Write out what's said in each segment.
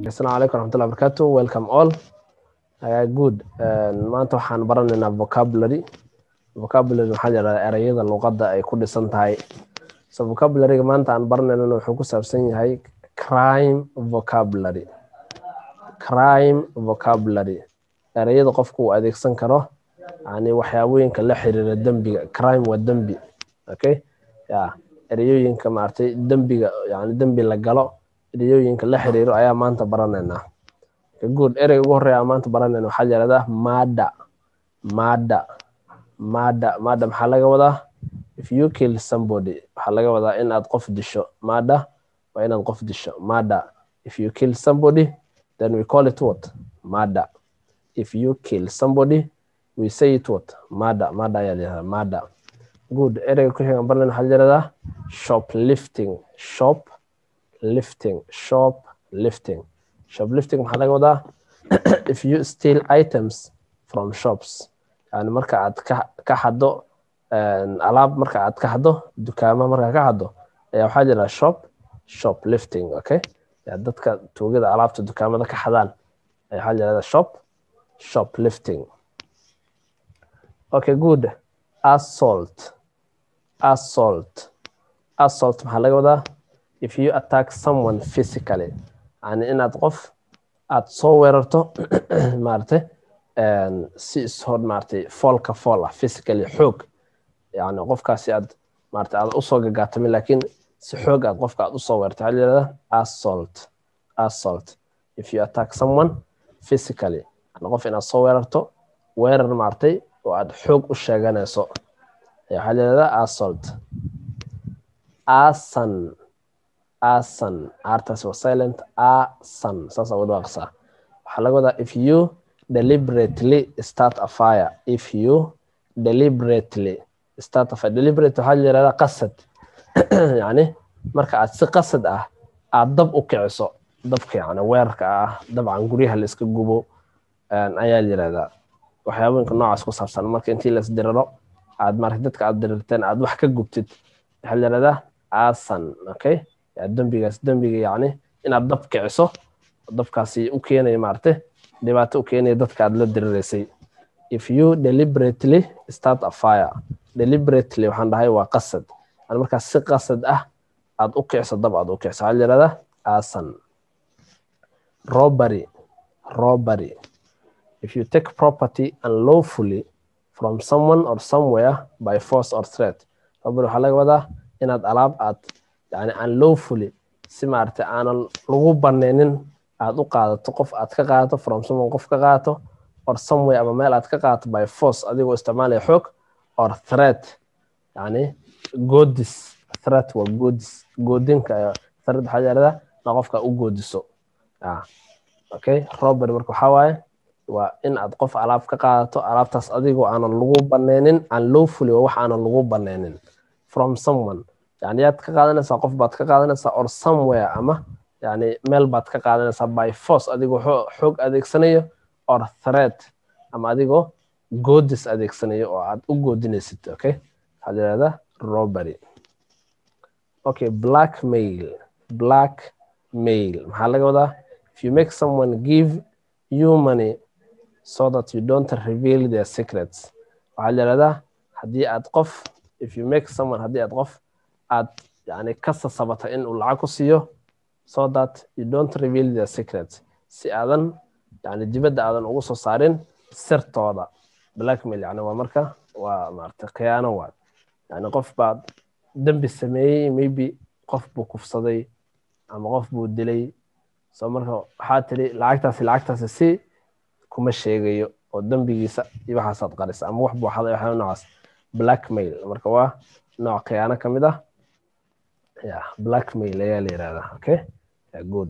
asalaamu calaykum raxmatullahi barakaatu welcome all uh, good maanta waxaan baranaynaa vocabulary vocabulary waxaa yidhahdaa ereyada luqadda ay ku dhisan tahay so vocabularyga maanta aan baranaynana wuxuu ku saabsan yahay crime vocabulary crime vocabulary ereyada qofku uu adeegsan karo yani waxyaabooyinka la xiriira dembiga crime waa dembi okay ya ereyooyinka maaragtay dembiga yani dembi la galo ereyooyinka la xiriiro ayaa maanta baranaynaa good ereyga ugu horreeya aan maanta baranayna waxaa yidhahdaa mada mada mada mada maxaa laga wadaa if you kill somebody waxaa laga wadaa in aad qof disho mada waa inaad qof disho mada if you kill somebody then we call it what mada if you kill somebody we say it what mada mada ayaa yidhahdaa mada good ereyga ku xigan barnayn waxaa yidhahdaa shoplifting shop lifting shop lifting shoplifting maxaa laga wadaa if you steal items from shops yani marka aad ka ka xado alaab marka aad ka xado dukaama marka ka xado ayaa waxaa jira shop shoplifting okay ya dadka tuugada alaabta dukaamada ka xadaan ayaa waxaa jirahda shop shoplifting okay good assault assault assault maxaa laga wadaa if you attack someone physically yani inaad qof aad soo weerarto maaragtay si ishor maaragtay foolka fool ah physically xoog yani qofkaasi aad maaragtay aad usoo gagaatami laakiin si xoog aad qofka aad usoo weerarto waxaa yidhahdaa assault assault if you attack someone physically yani qof inaad soo weerarto weerar maaragtay oo aad xoog u sheeganayso waxaa yidhahdaa assault asan asan artaas waa silent asan saas aa wadwaaqsaa waxaa laga wadaa if you deliberately start a fire if you deliberately start a fire deliberate waxaa yirahdaa qasad yani marka aad si qasad ah aad dab u kiciso dabka yani weerarka ah dabcan guryaha la iska gubo ayaa yirahdaa waxyaabooyinka noocaas ku saabsan marka intii la isdiriro aad marka dadka aad dirirteen aad wax ka gubtid waxaa yirahdaa asan okay dembigaas dembiga yani inaad dab kiciso dabkaasi u keenaya maaragtay dhibaato u keenaya dadka aad la diriraysay if you deliberately start a fire deliberately waxaan dhahay waa qasad yani markaas si qasad ah aad u kiciso dab aad u kiciso waxaa yirahdaa asan robbery robbery if you take property unlawfully from someone or somewhere by force or threat robbery waxaa laga wadaa inaad alaab aad yani unlawfully si maaragtay aanan lagu banaynin aad u qaadato qof aad ka qaadato from someone qof ka qaadato or somewhere ama meel aad ka qaadato by force adigoo isticmaalaya xoog or threat yani goodis threat waa goodis goodinka threat waxaa yidhahdaa na qofka u goodiso okay robbery marka waxaa waaye waa in aad qof alaab ka qaadato alaabtaas adigoo aanan lagu banaynin unlawfully waa wax aanan lagu banaynin from someone yani yaad ka qaadanaysaa qof baad ka qaadanaysaa or somewhere ama yani meel baad ka qaadanaysaa by force adigoo xoog adeegsanayo or threat ama adigoo goodis adeegsanayo oo aad u goodinaysid okay waxaad yidhahdaa robbery okay blackmail blackmail maxaa laga wadaa if you make someone give you money so that you don't reveal their secrets waxaad yidhahdaa haddii aad qof if you make someone haddii aad qof aad yani ka sasabata in uu lacag ku siiyo so that you don't reveal their secrets si aadan yani dibadda aadan ugu soo saarin sirtooda blackmail yani waa marka waa maaragtay khiyaano waad yani qof baad dembi sameeyey maybe qof buu kufsaday ama qof buu dilay so marka waxaa tiri lacagtaasi lacagtaasi si kuma sheegayo oo dembigiisa iyo waxaasaad qarisa ama wax buu xaday waxyaa noocaas blackmail marka waa nooc khiyaano ka mid ah yeah blackmail ayaa la yirahdaa okay yeah, good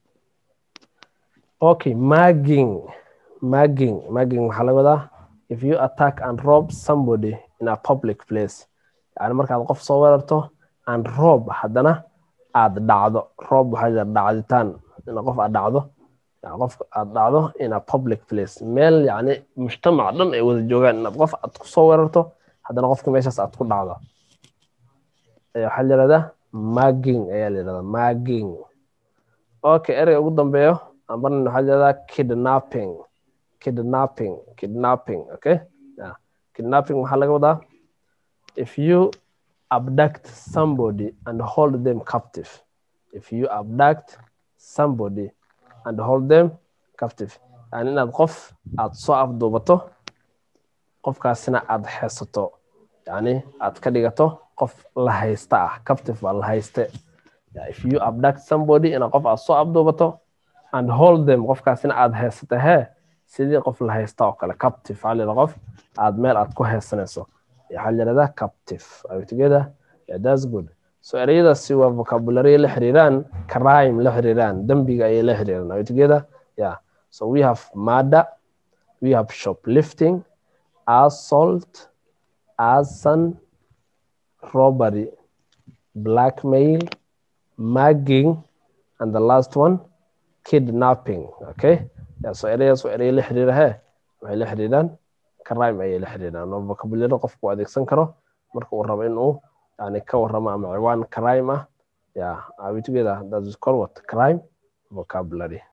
okay magging magging magging waxaa laga wadaa if you attack and rob somebody in a public place yani markaad qof soo weerarto and rob haddana aad dhacdo rob waxaa jira dhacditaan in qof aad dhacdo qof aad dhacdo in a public place meel yani mujtamac dhan ay wada joogaan inaad qof aad kusoo weerarto haddana qofka meeshaas aad ku dhacdo waxaa la yirahdaa magging ayaa la yirahdaa magging okay ereyga ugu dambeeyo ambarna waxaa jeedaa kidnapping kidnapping kidnapping okay yeah. kidnapping waxaa laga wadaa if you abduct somebody and hold them captive if you abduct somebody and hold them captive yani inaad qof aad soo afduubato qofkaasina aad heesato yani aad ka dhigato qof la haysta ah captive baa la hayste yeah, if you abduct somebody inaad qof aad soo afduubato and hold them qofkaasina aad heysata hee sidii qof la haysta oo kale captive waxaa la qof aad meel aad ku haysanayso waxaa la yidhahdaa captive are we together yeah, that's good so ereyadaasi waa vocabulary la xiriiraan crime la xiriiraan dembiga ayay la xiriiraan are we together yeah so we have murder we have shoplifting assault arson robbery blackmail mugging and the last one kidnapping okay yeah, so ereyadaas waa erey la xiriira hee waxay la xiriiraan crime ayay la xiriiraan oo vocabulary qofku adeegsan karo marka uu rabo inuu yani ka warramo ama ciwaan crime ah yeah are we together that is called what crime vocabulary